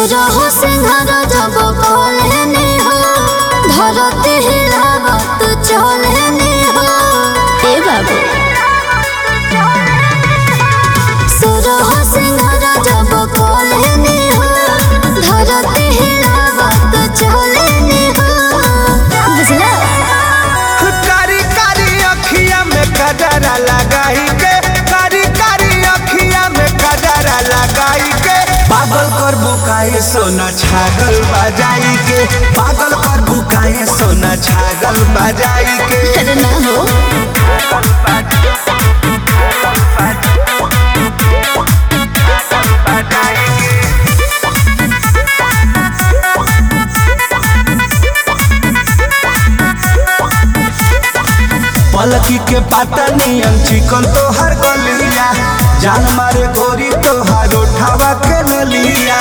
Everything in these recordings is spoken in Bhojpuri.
सोरहो सिंहार जब कहलेने हो धरती हिलावत चलेने हो ए बाबू सोरहो सिंहार जब कहलेने हो धरती हिलावत चलेने हो बुझला कारी कारी अखिया में कजरा लगाई के कारी कारी अखिया में कजरा लगाई के पागल कर बुकाए सोना छागल बजाई के पागल कर बुकाए सोना छागल बजाई के अरे ना हो पलकी के पाता नियन चिकन तो हर गलिया जान मारे गोरी तो हर उठावा के नलिया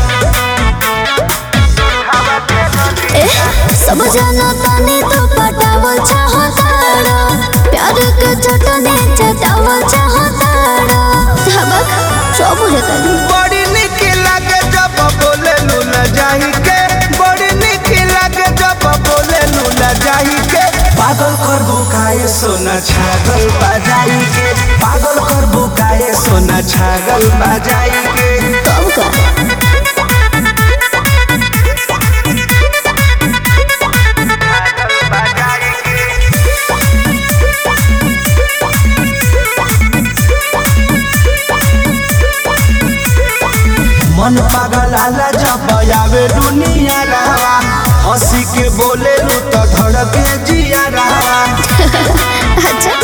ए सब जाना तानी तो पटावल चाहताड़ा प्यार के चटने चटावल चाहताड़ा धबक सब बुझतानी बड़ी निक लागे जब बोले लूना जाही के बड़ी निक लागे जब बोले लूना जाही के पागल कर बुकाए सोना छागल बजाई के पागल कर बुकाए सोना छागल बजाई के तब का मन पागल आला जब आवे दुनिया रहा हंसी के बोले लू तो धड़के जिया रहा अच्छा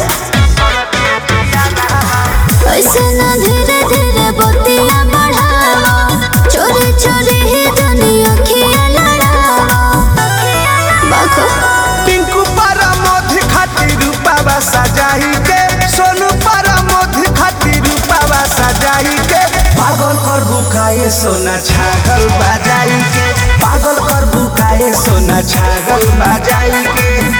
ऐसे ना धीरे धीरे बतिया बढ़ावा चोरी चोरी ही जानी अखियां लड़ावा बाखो टिंकू पर मोध खातिर रूपावा सजाई के सोनू पर मोध खातिर रूपावा सजाई के पागल कर बुकाए सोना छागल बजाई के पागल कर बुकाए सोना छागल बजाई के